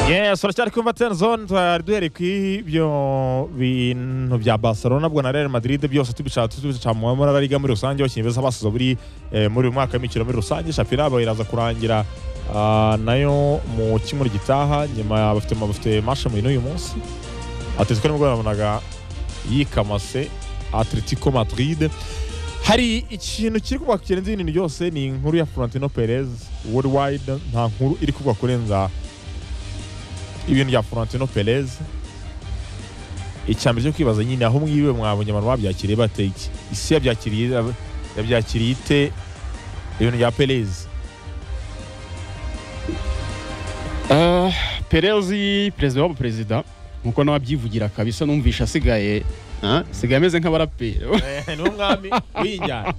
yes turacyari kuri mvateni zone twari duhereye ku ibyo bintu bya barcelona bwo na real madrid byose tubishaka tubishaka mu mabara ariga muri rusange abakinnyi beza basize muri eh, muri uyu mwaka w'imikino muri rusange shapira iraza kurangira ah, nayo mu kimuri gitaha nyuma bafite bafite mashe mu uyu munsi atletico nibwo yabonaga yikamase atletico madrid hari ikintu kiri kuvuga ku kirenze ibintu byose ni inkuru ya florentino perez worldwide nta nkuru iri kuvuga kurenza ibintu bya florentino perez icyambere cyo kwibaza nyine aho mwiwe mwabonye abantu babyakiriye bate iki isi yabyakiriye yabyakiriye ite ibintu bya perez Ah, perezi perezida wabo perezida nkuko nawe abyivugira kabisa numvisha asigaye ah, asigaye ameze nk'abaraperi ni umwami w'injyana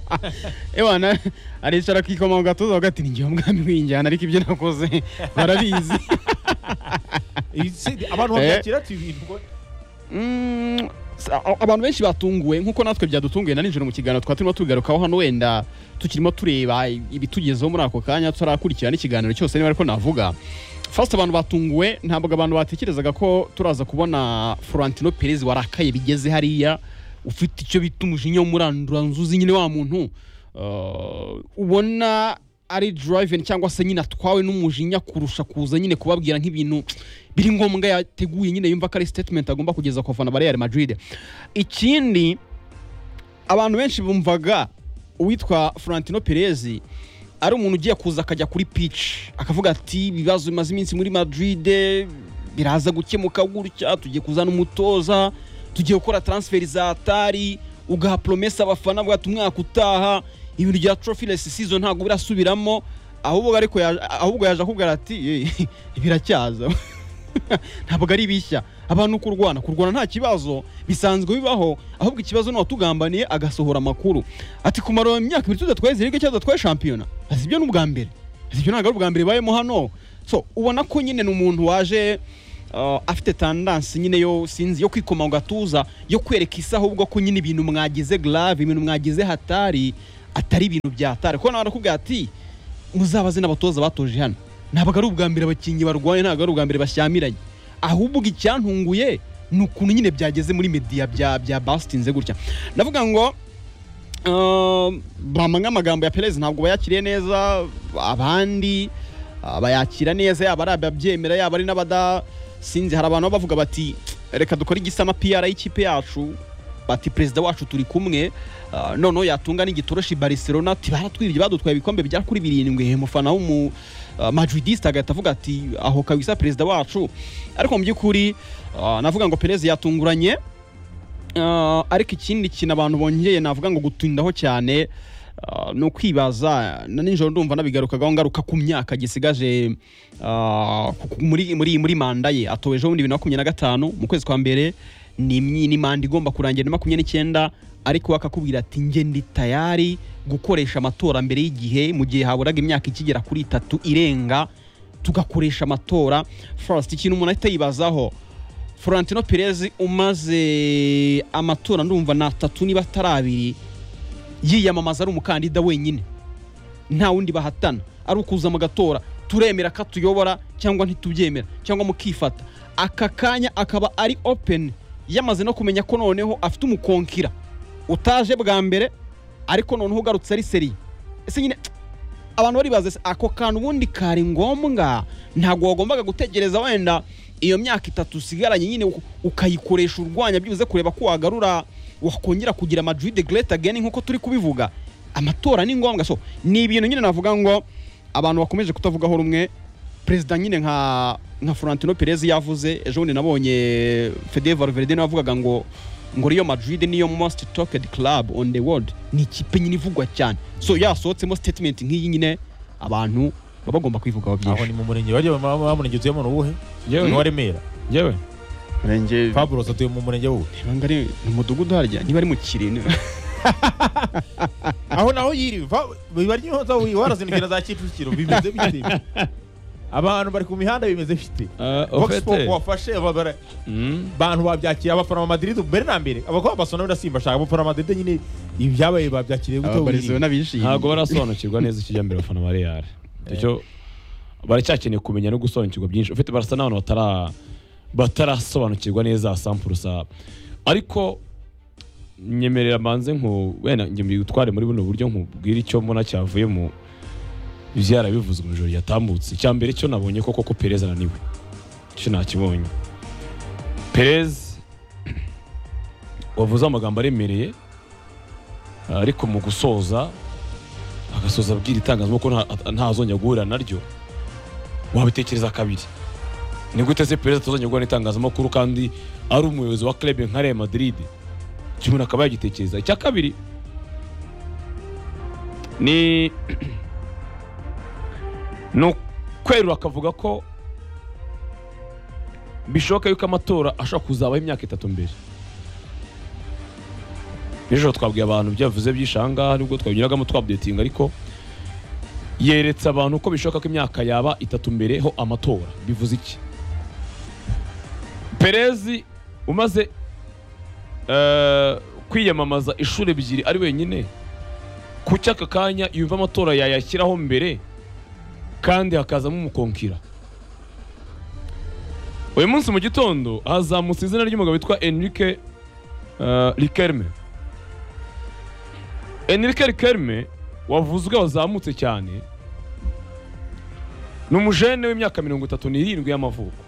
ewana aricara akikoma mu gatuza avuga ati ninjye umwami w'injyana ariko ibyo nakoze barabizi abantu Eh. babyakira ati ibintu ngo- Mm, sa- a- abantu benshi batunguwe nkuko natwe byadutunguye na nijoro mu kiganiro twari turimo tubigarukaho hano wenda tukirimo tureba i- ibitugezeho muri ako kanya tutarakurikirana ikiganiro cyose niba ariko navuga fasite abantu batunguwe ntabwo abantu batekerezaga ko turaza kubona florentino perez warakaye bigeze hariya ufite icyo bita umujinya w'umuranduranzuzi nyine wa muntu Uh, ubona ari driving cyangwa se nyine atwawe n'umujinya kurusha kuza nyine kubabwira nk'ibintu biri ngombwa yateguye nyine yumva ko ari statement agomba kugeza ku bafana ba Real Madrid ikindi abantu benshi bumvaga uwitwa Florentino Perez ari umuntu ugiye kuza akajya kuri pitch akavuga ati ibibazo bimaze iminsi muri Madrid biraza gukemuka gutya tugiye kuzana umutoza tugiye gukora transfer za atari ugaha promesa abafana bwati umwaka utaha ibintu bya trophyless season ntabwo birasubiramo ahubwo ariko yaje- ahubwo yaje akubwira ati "Eh, biracyaza ntabwo ari bishya abantu kurwana kurwana nta kibazo bisanzwe bibaho ahubwo ikibazo ni uwatugambaniye agasohora amakuru ati kumara imyaka ibiri tudatwaye zirige cyangwa tudatwaye shampiyona ati ibyo ni ubwa mbere ati ibyo ntabwo ari ubwa mbere bibayemo hano so ubona ko nyine ni umuntu waje uh, afite tandansi nyine yo sinzi yo kwikoma mu gatuza yo kwereka isi ahubwo ko nyine ibintu mwagize grave ibintu mwagize hatari atari ibintu bya hatari kuko nawe arakubwira ati muzabaze n'abatoza batoje hano ntabwo ari ubwa mbere abakinnyi barwaye ntabwo ari ubwa mbere bashyamiranye ahubwo icyantunguye ni ukuntu nyine byageze muri media bya bya basitinze gutya ndavuga ngo um, bamwe amagambo ya perez ntabwo bayakiriye neza abandi ah, bayakira neza yaba ari ababyemera yaba ari n'abada sinzi hari abantu baba bavuga bati reka dukore igisa na pr y'ikipe yacu bati perezida wacu turi kumwe ah, noneho yatunga n'igitoroshi barcelona tibaratwibye badutwaye ibikombe bya kuri birindwi umufana w'umu ah, madridiste agahita avuga ati aho kabisa perezida wacu ariko mu by'ukuri ah, navuga ngo perez yatunguranye Ah, ariko ikindi kintu abantu bongeye navuga ngo gutindaho cyane ah, ni ukwibaza na nijoro ndumva nabigarukagaho ngaruka ku myaka gisigaje ah, ku- ku- muri muri muri manda ye atowe ejo bundi bibiri na makumyabiri na gatanu mu kwezi kwa mbere ni imyi- ni manda igomba kurangira na makumyabiri n'icyenda ariko bakakubwira ati njye ndi tayari gukoresha amatora mbere y'igihe mu gihe haburaga imyaka ikigera kuri itatu irenga tugakoresha amatora first ikintu umuntu ahita yibazaho Florentino Perez umaze amatora ndumva ni atatu niba atari abiri yiyamamaza ari umukandida wenyine nta wundi bahatana ari ukuza mu gatora turemera ko atuyobora cyangwa ntitubyemera cyangwa mukifata aka kanya akaba ari open yamaze no kumenya ko noneho afite umukonkira utaje bwa mbere ariko noneho ugarutse ari seriye ese nyine abantu baribaza se ako kantu ubundi kari ngombwa ntabwo wagombaga gutegereza wenda iyo myaka itatu usigaranye nyine u- ukayikoresha urwanya byibuze kureba ko wagarura wakongera kugira madrid great again nk'uko turi kubivuga amatora ni ngombwa so ni ibintu nyine navuga ngo abantu bakomeje kutavugaho rumwe perezida nyine nka nka Florentino Perez yavuze ejo bundi nabonye Fede Valverde nawe avugaga ngo ngo Real Madrid niyo most talked club on the world ni ikipe nyine ivugwa cyane so yasohotsemo statement nk'iyi nyine abantu baba bagomba kwivugaho aho byinshi ni mu murenge wajya wa murenge utuyemo ni uwuhe ni uwa remera yewe murenge fabulosa atuye mu murenge wuhe ntabwo ari mu mudugudu harya niba ari mu kirindwe aho naho yiri bibaryoza warazindukira za kicukiro bimeze bite abantu bari ku mihanda bimeze bite Vox Pop wafashe babara- bantu babyakiriye abafana ba Madrid mbere na mbere abakobwa basona birasimba shaka abafana ba Madrid nyine ibyabaye babyakiriye gute ababarizwa wiriwe? n'abishimye ntabwo barasobanukirwa neza ikijyambere abafana ba real icyo baracyakeneye kumenya no gusobanukirwa byinshi ufite barasa n'abantu batara batarasobanukirwa neza sampuru sa ariko nyemerera mbanze nku wenda njye mbigutware muri buno buryo nkubwira icyo mbona cyavuye mu byarabivuzwe mu ijoro ryatambutse icya mbere cyo nabonye koko ko perez ananiwe cyo nakibonye perez wavuze amagambo aremereye ariko mu gusoza agasoza abwira itangazamakuru nta- ntazongera guhura naryo wabitekereza kabiri ni gute se perezida atazongera guhura n'itangazamakuru kandi ari umuyobozi wa club nka Real Madrid icyo umuntu akaba yagitekereza icya kabiri ni ni ukwerura akavuga ko bishoboka yuko amatora ashobora kuzabaho imyaka itatu mbere ejo twabwiye abantu byavuze by'ishanga nubwo twabigiragamo twabdetinga ariko yeretse abantu ko bishoboka ko imyaka yaba itatu mbere ho amatora bivuze iki perezi umaze eh, kwiyamamaza inshuro ebyiri ari wenyine kuki aka kanya yumva amatora yayashyiraho mbere kandi hakazamo umukonkira uyu munsi mu gitondo hazamutse izina ry'umugabo witwa enrique eh, rikerme Enrique Rikelme wavuzwe wazamutse cyane ni umujene w'imyaka mirongo itatu n'irindwi y'amavuko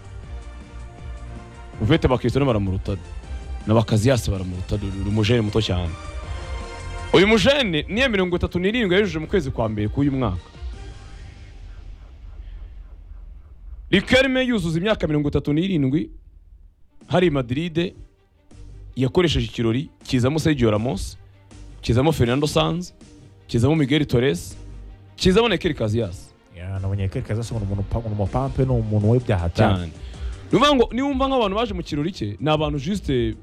uvete bakristo baramuruta na bakaziyasi baramuruta ni umujene muto cyane uyu mujene niyo mirongo itatu n'irindwi yayujuje mu kwezi kwa mbere k'uyu mwaka Rikelme yuzuza imyaka mirongo itatu n'irindwi hari Madrid yakoresheje ikirori kizamo Sergio Ramos kizamo Fernando Sanz kizamo Miguel Torres kizamo na Iker Casillas nabonye kereka zose umuntu umuntu upa- umuntu pampe ni umuntu w'ibyaha cyane cyane ni ukuvuga ngo niwumva nk'abantu baje mu kirori cye ni abantu juste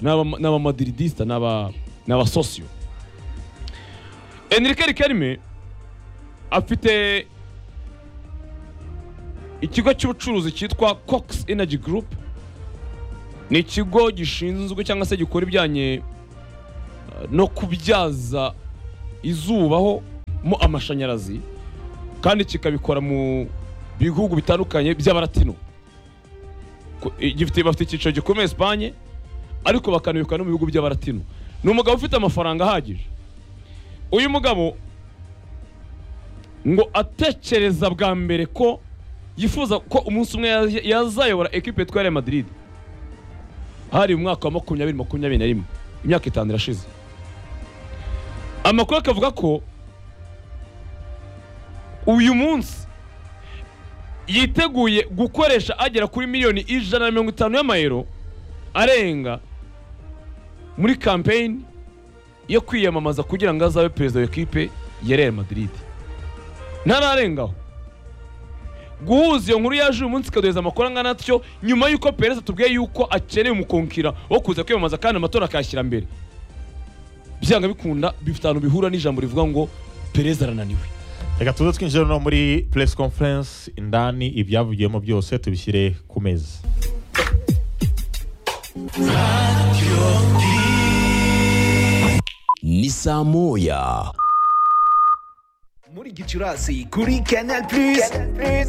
ni aba- ni abamadiridisita ni aba- ni abasosiyo enrique rikarime afite ikigo cy'ubucuruzi cyitwa cox energy group ni ikigo gishinzwe cyangwa se gikora ibijyanye uh, no kubyaza izubaho mo amashanyarazi kandi kikabikora mu bihugu bitandukanye by'abaratino Ku- i- gifite bafite icyicaro gikomeye Espagne ariko bakanabikora no mu bihugu by'abaratino ni umugabo ufite amafaranga ahagije uyu mugabo ngo atekereza bwa mbere ko yifuza ko umunsi umwe yaz- yazayobora ekipe yitwa Real Madrid hari mu mwaka wa makumyabiri makumyabiri na rimwe imyaka itanu irashize amakuru akavuga ko uyu munsi yiteguye gukoresha agera kuri miliyoni ijana na mirongo itanu y'amayero arenga muri kampeyini yo kwiyamamaza kugira ngo azabe perezida wa ekipe ya Real Madrid ntararengaho guhuza iyo nkuru yaje uyu munsi ikaduheza amakuru angana atyo nyuma y'uko perezida atubwiye yuko akeneye umukonkira wo kuza kwiyamamaza kandi amatora akayashyira mbere byanga bikunda bifite ahantu bihura n'ijambo rivuga ngo perezida arananiwe reka tuze twinjire no muri press conference indani ibyavugiyemo byose tubishyire ku meza ni saa moya muri gicurasi kuri canal plus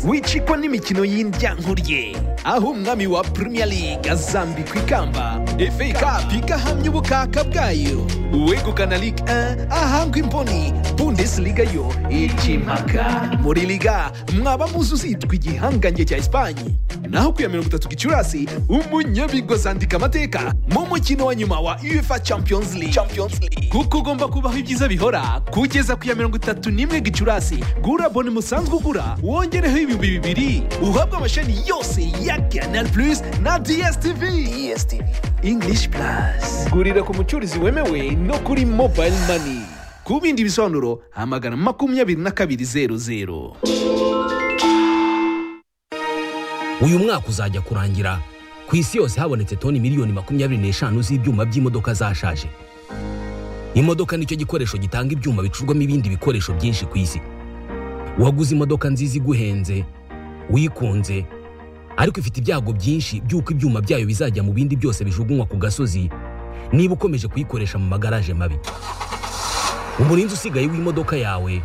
wicikwa n'imikino y'indyankuriye aho umwami wa premier league azambikwa ikamba fa cup igahamya ubukaka bwayo uwegukana ligue 1 ahangwa imboni bundesliga yo ikimaka muri liga mwaba muzi uzitwa igihangange cya esipanye naho ku ya mirongo itatu gicurasi umunyabigozi andika amateka mu mukino wa nyuma wa uefa champions league champions league kuko ugomba kubaho ibyiza bihora kugeza ku ya mirongo itatu n'imwe gicurasi gura boni musanzwe ugura wongereho ibihumbi bibiri uhabwe amashami yose ya canal plus na dstv dstv english plus gurira ku mucurizi wemewe no kuri mobile money ku bindi bisobanuro hamagana makumyabiri na kabiri zeru zeru uyu mwaka uzajya kurangira ku isi yose habonetse toni miliyoni makumyabiri n'eshanu z'ibyuma by'imodoka zashaje imodoka nicyo gikoresho gitanga ibyuma bicurwamo ibindi bikoresho byinshi ku isi waguze imodoka nziza iguhenze uyikunze ariko ifite ibyago byinshi by'uko ibyuma byayo bizajya mu bindi byose bijugunywa ku gasozi niba ukomeje kuyikoresha mu magaraje mabi umurinzi usigaye w'imodoka yawe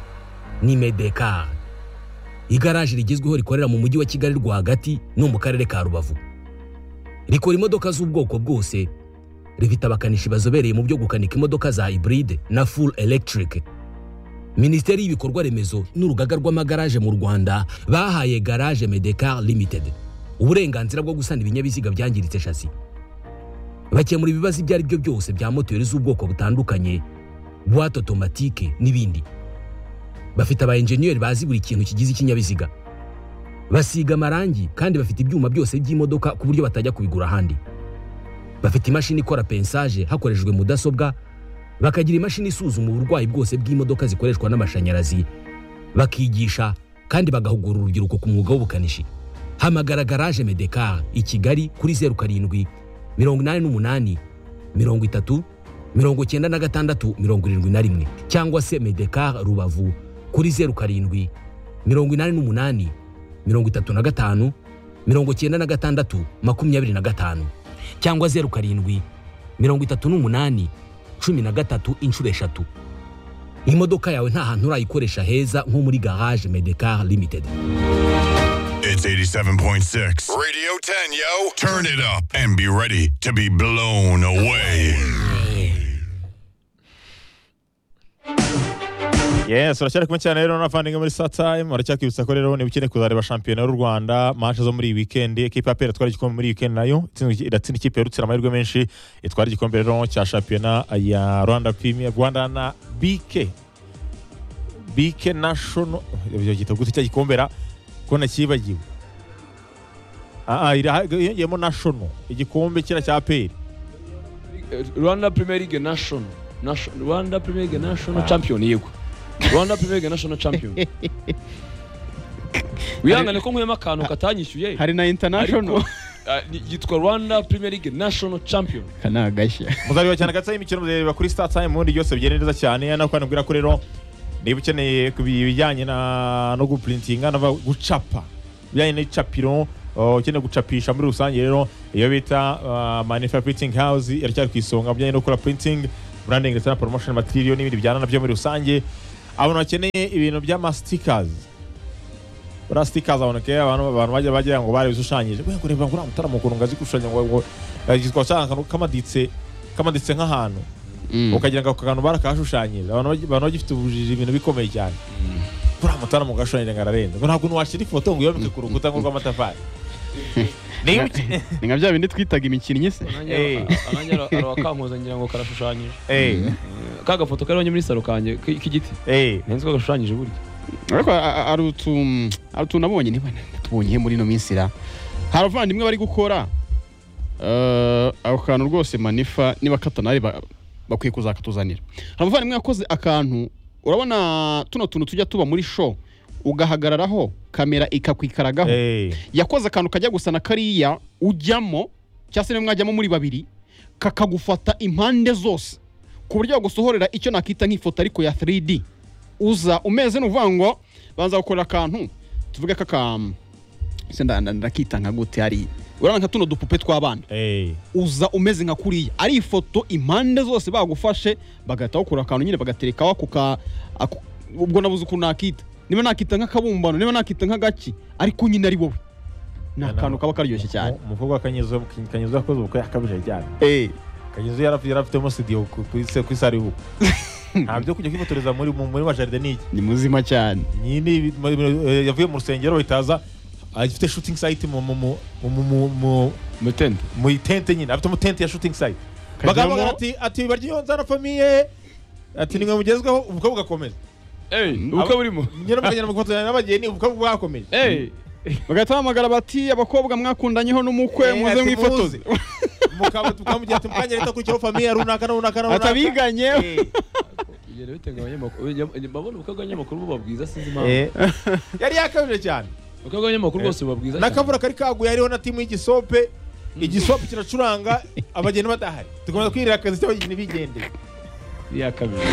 ni medekari igaraje rigezweho rikorera mu mujyi wa kigali rwagati no mu karere ka rubavu rikora imodoka z'ubwoko bwose rifite abakanishi bazobereye mu byo gukanika imodoka za hybride na full electric minisiteri y'ibikorwa remezo n'urugaga rw'amagaraje mu rwanda bahaye garage medecar limited uburenganzira bwo gusana ibinyabiziga byangiritse shasi bakemura ibibazo ibyo ari byo byose bya moteri z'ubwoko butandukanye buwate otomatike n'ibindi bafite aba enjeniyeri bazi buri kintu kigize ikinyabiziga basiga amarangi kandi bafite ibyuma byose by'imodoka ku buryo batajya kubigura ahandi bafite imashini ikora pensaje hakoreshejwe mudasobwa bakagira imashini isuzuma uburwayi bwose bw'imodoka zikoreshwa n'amashanyarazi bakigisha kandi bagahugura urubyiruko ku mwuga w'ubukanishi hamagara garaje medekar i kigali kuri zeru karindwi mirongo inani n'umunani mirongo itatu mirongo cyenda na gatandatu mirongo irindwi na rimwe cyangwa se medekar rubavu kuri zeru karindwi mirongo inani n'umunani mirongo itatu na gatanu mirongo cyenda na gatandatu makumyabiri na gatanu cyangwa zeru karindwi mirongo itatu n'umunani cumi na gatatu inshuro eshatu imodoka yawe nta hantu urayikoresha heza nko muri garage medekar limited It's 87.6. Radio 10, yo. Turn it up and be ready to be blown away. yes uracyari kumwe cyane rero n'abavandimwe muri saa time uracyakibutsa ko rero niba ukeneye kuzareba shampiyona y'u rwanda manche zo muri iyi wikendi ekipa ya pera itwara igikombe muri iyi wikendi nayo itsinzwe- iratsinda ikipe ya rutsiro amahirwe menshi itwara igikombe rero cya shampiyona ya rwanda premier rwanda na bike bike national ibyo gitabo gute cya gikombera ko nakibagiwe ah ah iraha- yiyongeyemo national igikombe kira cya peri rwanda premier league national Nation- rwanda premier league national champion yego rwanda premier league national champion wihangane ko nkuyemo akantu katanyishyuye hari na international ariko ah, ni- yitwa rwanda premier league national champion aka ni agashya muzabiba cyane gatsa imikino muzareba kuri star time ubundi byose bigenda neza cyane hano kandi mbwira ko rero niba ukeneye ku bijyanye na no guprintinga no gucapa bijyanye n'icapiro uh, ukeneye gucapisha muri rusange rero iyo bita uh, manifa printing house iracyari ku isonga mu bijyanye no gukora printing branding ndetse na promotion material n'ibindi bijyana nabyo muri rusange abantu bakeneye ibintu by'amastikers buriya sitikazi abantu kera abantu abantu bajya bagira ngo barabishushanyije we kureba ngo uriya mutarama ukuntu ngo azi gushushanya ngo ngo yitwa cyangwa akantu kamaditse kamaditse nk'ahantu ukagira ngo ako kantu barakahashushanyije abantu bagi- abantu bagifite ubujiji ibintu bikomeye cyane uriya mutarama ugashushanyije ngo ararenze ngo ntabwo washyira ifoto ngo uyomeke ku rukuta ngo rw'amatafari niba uke- ni nka bya bindi twitaga imikino se Eh. akanya arawakankoza ngira ngo karashushanyije Eh, ka gafoto kariho muri salo kanjye k- k'igiti eh. nzi ko gashushanyije burya ariko a- a- hari utu- hari utuntu nabonye niba tubonye muri ino minsi ra hari abavandimwe bari gukora eh, ako kantu rwose manifa niba katanari ba- bakwiye kuzakatuzanira hari umuvandimwe yakoze akantu urabona tuno tuntu tujya tuba muri show ugahagararaho kamera ikakwikaragaho Eh, yakoze akantu kajya gusa na kariya ujyamo cyangwa se niba mwajyamo muri babiri kakagufata impande zose ku buryo yagusohorera icyo nakita nk'ifoto ariko ya 3D uza umeze ni ukuvuga ngo banza gukorera akantu tuvuge ko akantu ndakita nka gute hari urabona nka tuno dupupe tw'abana eh. uza umeze nka kuriya ari ifoto impande zose bagufashe bagahita bakura akantu nyine bagaterekaho ako ka ako- ubwo nabuze ukuntu nakita niba nakita nk'akabumbano niba nakita nk'agaki ariko nyine ari wowe ni akantu kaba karyoshye cyane Umu- umukobwa wa kanyezo kanyezo yakoze ubukwe yakabije cyane kanyezo yarafi- yarafitemo studio ku- kuri se- kuri sare y'ubukwe nta byo kujya kwifotoreza muri mu- muri majaride ni iki ni muzima cyane nyine ibi- mu- mu- eh, yavuye mu rusengero bahitaza agifite shooting site mu mu mu mu- mu mu mutende mu itente nyine afite mu tente ya shooting site Kajyamo- bagabo ati ati baryonza na famiye ati nimwe mugezweho ubukwe bugakomeza ubukwe burimo nyine mukagenda mugafotorana n'abageni ubukwe bwakomeje Eh, bagahita bahamagara bati abakobwa mwakundanyeho n'umukwe Eh, muze ati mwifotoze muze. Mukaba- tukamugira ati mukanya reta kurikiraho famiye runaka na runaka na runaka atabiganye Eh. ibyo rero bitenga abanyamakuru abanyam- babona ubukwe bw'abanyamakuru buba bwiza sinzi impamvu Eh. yari yakabije cyane ubukwe bw'abanyamakuru bwose buba bwiza cyane n'akavura kari kaguye hariho na timu y'igisope igisope kiracuranga abageni badahari dukomeza kwirira akazi cy'abageni bigendeye iya kabiri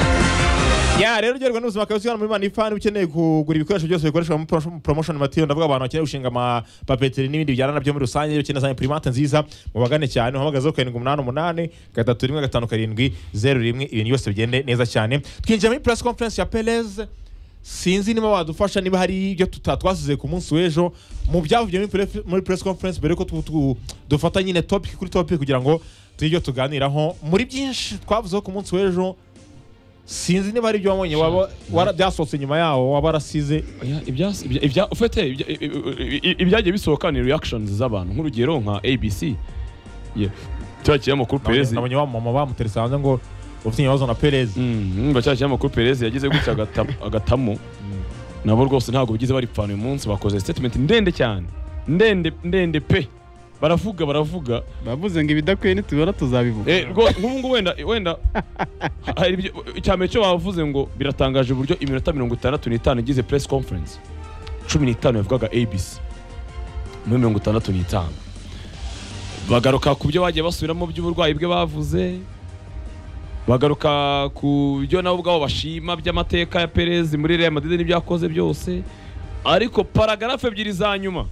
ya rero uryoherwa n'ubuzima bwawe usigana muri manifani ukeneye kugura ibikoresho byose bikoreshwa muri promotion- promotion material ndavuga abantu bakeneye gushinga amapapeteri n'ibindi bijyana nabyo muri rusange iyo ukeneye za imprimante nziza mubagane cyane uhamagazeho karindwi umunani umunani gatatu rimwe gatanu karindwi zeru rimwe ibintu byose bigende neza cyane twinjira muri press conference ya perez sinzi niba wadufasha niba hari ibyo tutatwasize ku munsi w'ejo mu byavugiye muri pre- muri press conference mbere yuko tu- tu- dufata nyine topic kuri topic kugira ngo tugire ibyo tuganiraho muri byinshi twavuzeho ku munsi w'ejo sinzi niba hari ibyo wabonye waba wara- byasohotse nyuma yawo waba warasize Oya, ibya- ibya- ibya- ufite ibya- i- i- i- ibyagiye bisohoka ni reactions z'abantu nk'urugero nka abc ye- cya kinyamakuru perezi nabonye wa mama bamuteretse hanze ngo ufite ikibazo na perezi Mm, ngo cya kinyamakuru perezi yagize gutya agata- agatamu nabo rwose ntabwo bigize baripfana uyu munsi bakoze statement ndende cyane ndende ndende pe baravuga baravuga bavuze ngo ibidakwiye nitubona tuzabivuga Eh, rwose nk'ubu ngubu wenda wenda hari ibyo icyambere cyo bavuze ngo biratangaje uburyo iminota mirongo itandatu n'itanu igize press conference cumi n'itanu yavugaga abc muri mirongo itandatu n'itanu bagaruka ku byo bagiye basubiramo by'uburwayi bwe bavuze bagaruka ku byo nabo ubwabo bashima by'amateka ya perez muri real madrid n'ibyo yakoze byose ariko paragarafu ebyiri za nyuma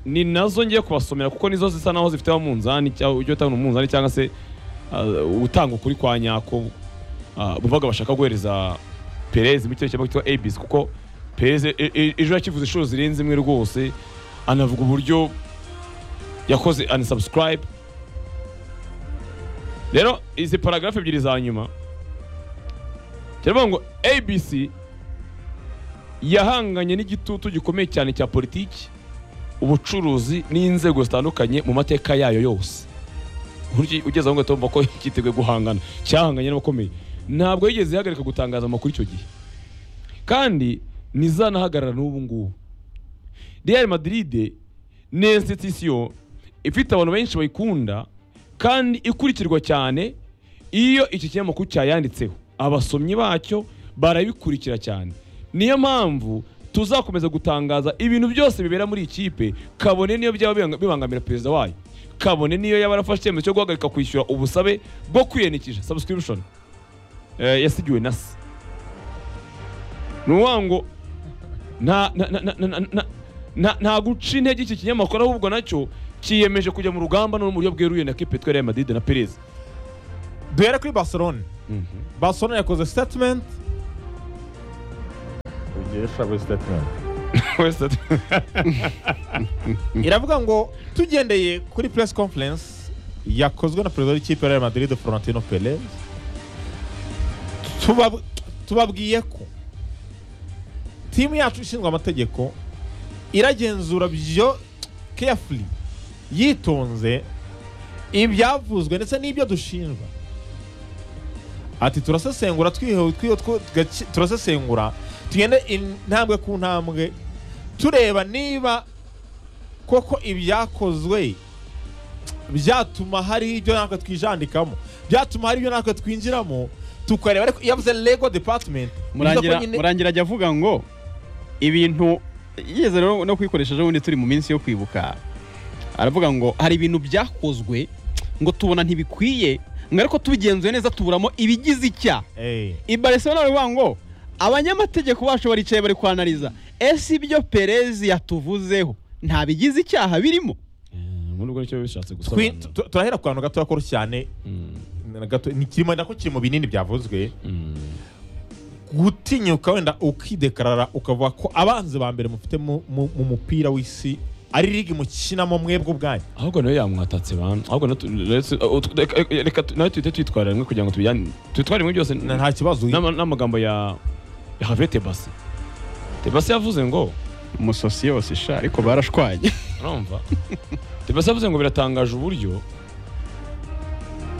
ni nazo ngiye kubasomera kuko nizo zisa naho zifite umunzani cyangwa ujya utanga umunzani cyangwa se uh, utanga ukuri kwa nyako uh, buvaga bashaka guhereza Perez mu cyerekezo cyitwa abis kuko Perez e- e- ejo yakivuze inshuro zirenze imwe rwose anavuga uburyo yakoze unsubscribe rero izi paragarafu ebyiri za nyuma kiravuga ngo abc yahanganye n'igitutu gikomeye cyane cya politiki ubucuruzi n'inzego zitandukanye mu mateka yayo yose Uburyo ugeze aho ngaho ko cyiteguye guhangana cyahanganye n'abakomeye ntabwo yigeze ihagarika gutangaza amakuru icyo gihe kandi ntizanahagarara n'ubu ngubu real madrid ni institution ifite abantu benshi bayikunda kandi ikurikirwa cyane iyo iki kinyamakuru cyayanditseho abasomyi bacyo barabikurikira cyane niyo mpamvu tuzakomeza gutangaza ibintu byose bibera muri iyi kipe kabone n'iyo byaba bibanga- bibangamira perezida wayo kabone n'iyo yaba yarafashe icyemezo cyo guhagarika kwishyura ubusabe bwo kwiyandikisha subscription eh, yasigiwe na se ni ukuvuga ngo nta nta- nta- nta- nta- nta- nta- nta guca intege iki kinyamakuru ahubwo nacyo cyiyemeje kujya mu rugamba no mu buryo bweruye na kipe yitwa Real Madrid na Perez duhere kuri barcelona barcelona yakoze statement Wese ati, iravuga ngo tugendeye kuri press conference yakozwe na perezida w'ikipe ya Real Madrid Florentino Perez tuba- tubabwiye ko timu yacu ishinzwe amategeko iragenzura byo carefully yitonze ibyavuzwe ndetse n'ibyo dushinjwa ati turasesengura twihewe twiho two- tugaci- turasesengura tugende intambwe ku ntambwe tureba niba koko ibyakozwe byatuma hari ibyo natwe twijandikamo byatuma hari ibyo natwe twinjiramo tukareba ariko iyo avuze lego department bivuga murangira ko nyine- murangira ajya avuga ngo ibintu yigeze rero no kwikoresha ejo bundi turi mu minsi yo kwibuka aravuga ngo hari ibintu byakozwe ngo tubona ntibikwiye ngo ariko tubigenzuye neza tuburamo ibigize icya Eh, ibarisona baravuga ngo abanyamategeko bacu baricaye bari kwanariza ese ibyo perezi yatuvuzeho nta bigize icyaha birimo "Eh, muri ubwo nicyo bishatse twi- gusobanura." tu- turahera ku kantu gato gakuru cyane Mm, na gato ni kirimo nako kiri mu binini byavuzwe mm. gutinyuka wenda ukidekarara ukavuga ko abanzi ba mbere mufite mu mu- mu mupira w'isi ari ligi mukinamo mwebwe ubwanyu ahubwo nawe yamwatatse bantu ahubwo nawe tu- let's- uh, tu- reka- reka tu- nawe tuhite twitwara rimwe kugira ngo tubijyane twitware rimwe byose Na- nta kibazo n'ama- n'amagambo ya ya Javier Tebas Tebas yavuze ngo umusosi yose sha ariko barashwanye urumva Tebas yavuze ngo biratangaje uburyo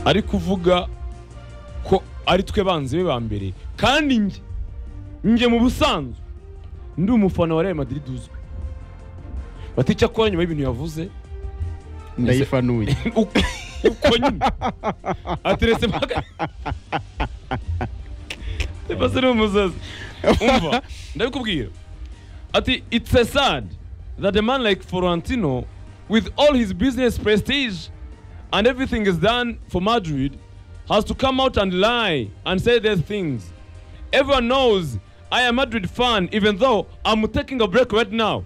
ari kuvuga ko ari twe banzi be ba mbere kandi njye njye mu busanzwe ndi umufana wa Real Madrid uzwi bati icyakora nyuma y'ibintu yavuze ndayifanuye uko uko nyine ateretse mpaka Tebase ni umusazi umva ndabikubwira ati it's a sad that a man like Florentino with all his business prestige and everything is done for Madrid has to come out and lie and say these things everyone knows I am a Madrid fan even though I'm taking a break right now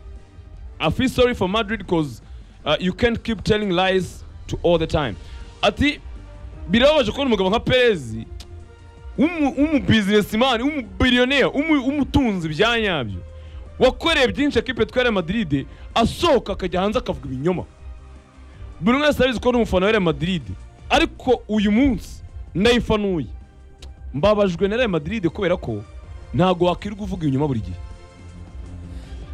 I feel sorry for Madrid because uh, you can't keep telling lies to all the time. Ati birababaje kubona umugabo nka Perez w'umubizinesimani w'umubiriyoneri w'umutunzi bya nyabyo wakoreye byinshi ekipe twere madiride asohoka akajya hanze akavuga ibinyoma buri umwe wese arabizi ko ari umufana wa Real Madrid ariko uyu munsi ndayifanuye mbabajwe na Real Madrid kubera ko ntago wakwirirwa uvuga inyuma buri gihe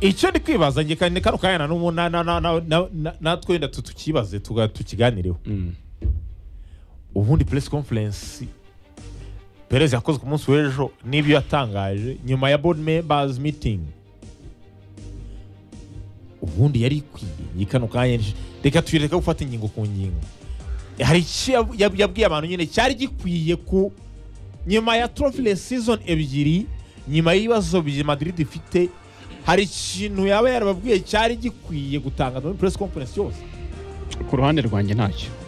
icyo ndi kwibaza nge kandi kano kanya na n'ubu na- na- na- na- na- na- natwe wenda tu- tukibaze tuga- tukiganireho ubundi press conference perez yakoze ku munsi w'ejo n'ibyo yatangaje nyuma ya board members meeting ubundi yari ikwiye iyi kano kanya ni- reka tuyireka gufata ingingo ku ngingo hari icyo yab- yab- yabwiye abantu nyine cyari gikwiye ku nyuma ya trophy season ebyiri nyuma y'ibibazo bya Madrid ifite hari ikintu yaba yarababwiye cyari gikwiye gutanga muri press conference yose ku ruhande rwanjye ntacyo